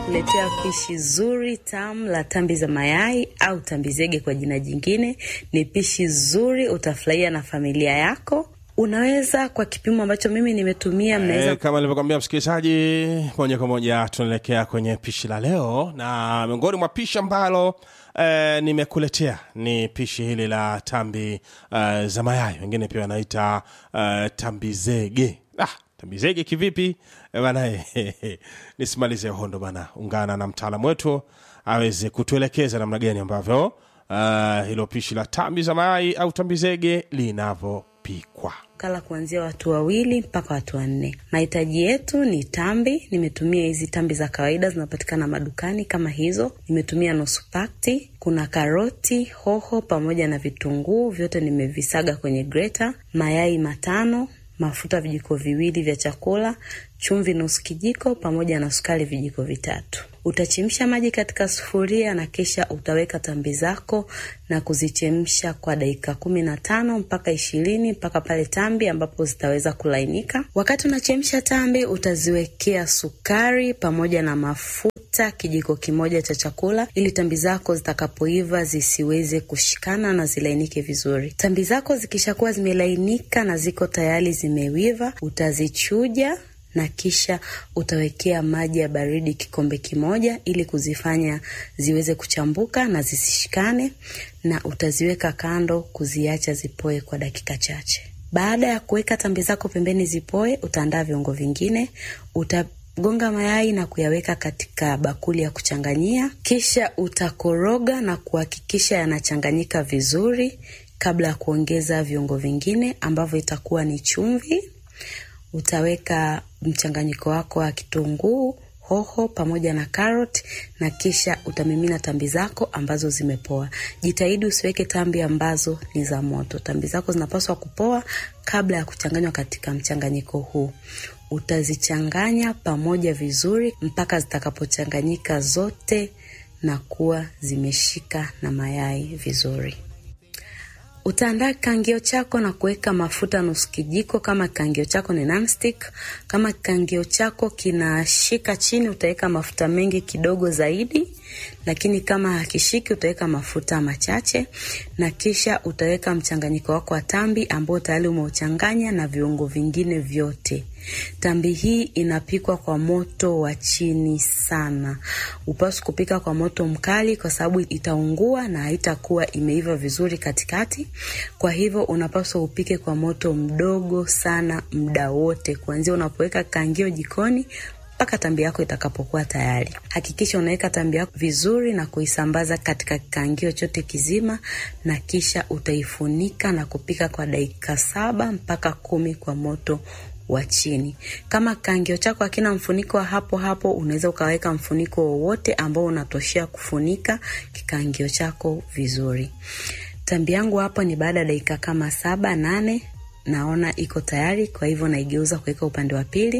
nimekuletea pishi zuri tamu la tambi za mayai au tambi zege kwa jina jingine. Ni pishi zuri, utafurahia na familia yako. Unaweza kwa kipimo ambacho mimi nimetumia, mnaweza Eh, kama nilivyokwambia msikilizaji, moja kwa moja tunaelekea kwenye pishi la leo, na miongoni mwa pishi ambalo eh, nimekuletea ni pishi hili la tambi eh, za mayai, wengine pia wanaita eh, tambi zege. Ah, tambi zege kivipi eh, bana? eh, nisimalize hondo bana, ungana na mtaalamu wetu aweze kutuelekeza namna gani ambavyo eh, hilo pishi la tambi za mayai au tambi zege linavyopikwa. kala kuanzia watu wawili mpaka watu wanne. Mahitaji yetu ni tambi. Nimetumia hizi tambi za kawaida zinapatikana madukani kama hizo. Nimetumia nusu pakti. Kuna karoti, hoho pamoja na vitunguu, vyote nimevisaga kwenye greta. Mayai matano, mafuta vijiko viwili vya chakula, chumvi nusu kijiko pamoja na sukari vijiko vitatu. Utachemsha maji katika sufuria na kisha utaweka tambi zako na kuzichemsha kwa dakika kumi na tano mpaka ishirini mpaka pale tambi ambapo zitaweza kulainika. Wakati unachemsha tambi, utaziwekea sukari pamoja na mafuta kijiko kimoja cha chakula, ili tambi zako zitakapoiva zisiweze kushikana na zilainike vizuri. Tambi zako zikishakuwa zimelainika na ziko tayari zimewiva, utazichuja na kisha utawekea maji ya baridi kikombe kimoja ili kuzifanya ziweze kuchambuka na zisishikane, na utaziweka kando kuziacha zipoe kwa dakika chache. Baada ya kuweka tambi zako pembeni zipoe, utaandaa viungo vingine. Utagonga mayai na kuyaweka katika bakuli ya kuchanganyia, kisha utakoroga na kuhakikisha yanachanganyika vizuri kabla ya kuongeza viungo vingine ambavyo itakuwa ni chumvi utaweka mchanganyiko wako wa kitunguu, hoho pamoja na karoti na kisha utamimina tambi zako ambazo zimepoa. Jitahidi usiweke tambi ambazo ni za moto. Tambi zako zinapaswa kupoa kabla ya kuchanganywa katika mchanganyiko huu. Utazichanganya pamoja vizuri mpaka zitakapochanganyika zote na kuwa zimeshika na mayai vizuri. Utaandaa kikangio chako na kuweka mafuta nusu kijiko, kama kikangio chako ni nonstick. Kama kikangio chako kinashika chini, utaweka mafuta mengi kidogo zaidi, lakini kama hakishiki, utaweka mafuta machache, na kisha utaweka mchanganyiko wako wa tambi ambao tayari umeuchanganya na viungo vingine vyote. Tambi hii inapikwa kwa moto wa chini sana. Upaswi kupika kwa moto mkali, kwa sababu itaungua na haitakuwa imeiva vizuri katikati. Kwa hivyo unapaswa upike kwa moto mdogo sana muda wote, kuanzia unapoweka kangio jikoni mpaka tambi yako itakapokuwa tayari. Hakikisha unaweka tambi yako vizuri na kuisambaza katika kikangio chote kizima, na kisha utaifunika na kupika kwa dakika saba mpaka kumi kwa moto wa chini. Kama kikangio chako hakina mfuniko wa hapo hapo, unaweza ukaweka mfuniko wowote ambao unatoshea kufunika kikangio chako vizuri. Tambi yangu hapo ni baada ya dakika kama saba nane, naona iko tayari, kwa hivyo naigeuza kuweka upande wa pili.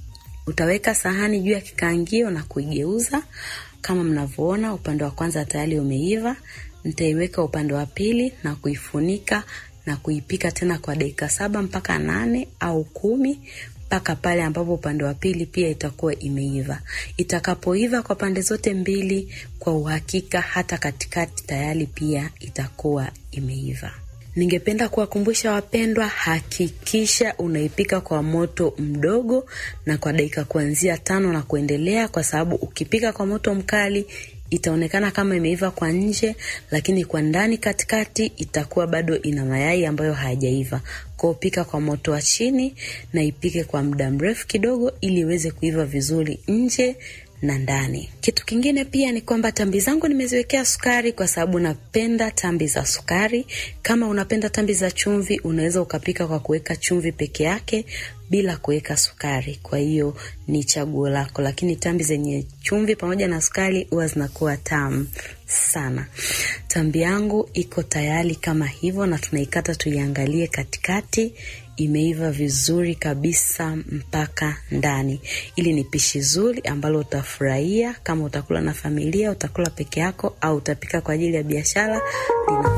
Utaweka sahani juu ya kikaangio na kuigeuza kama mnavyoona, upande wa kwanza tayari umeiva. Nitaiweka upande wa pili na kuifunika na kuipika tena kwa dakika saba mpaka nane au kumi mpaka pale ambapo upande wa pili pia itakuwa imeiva. Itakapoiva kwa pande zote mbili, kwa uhakika hata katikati tayari pia itakuwa imeiva. Ningependa kuwakumbusha wapendwa, hakikisha unaipika kwa moto mdogo na kwa dakika kuanzia tano na kuendelea, kwa sababu ukipika kwa moto mkali itaonekana kama imeiva kwa nje, lakini kwa ndani katikati itakuwa bado ina mayai ambayo hayajaiva. Kwa pika kwa moto wa chini na ipike kwa muda mrefu kidogo, ili iweze kuiva vizuri nje na ndani. Kitu kingine pia ni kwamba tambi zangu nimeziwekea sukari kwa sababu napenda tambi za sukari. Kama unapenda tambi za chumvi, unaweza ukapika kwa kuweka chumvi peke yake bila kuweka sukari. Kwa hiyo ni chaguo lako, lakini tambi zenye chumvi pamoja na sukari huwa zinakuwa tamu sana. Tambi yangu iko tayari kama hivyo, na tunaikata tuiangalie katikati imeiva vizuri kabisa mpaka ndani. Ili ni pishi zuri ambalo utafurahia kama utakula na familia, utakula peke yako, au utapika kwa ajili ya biashara.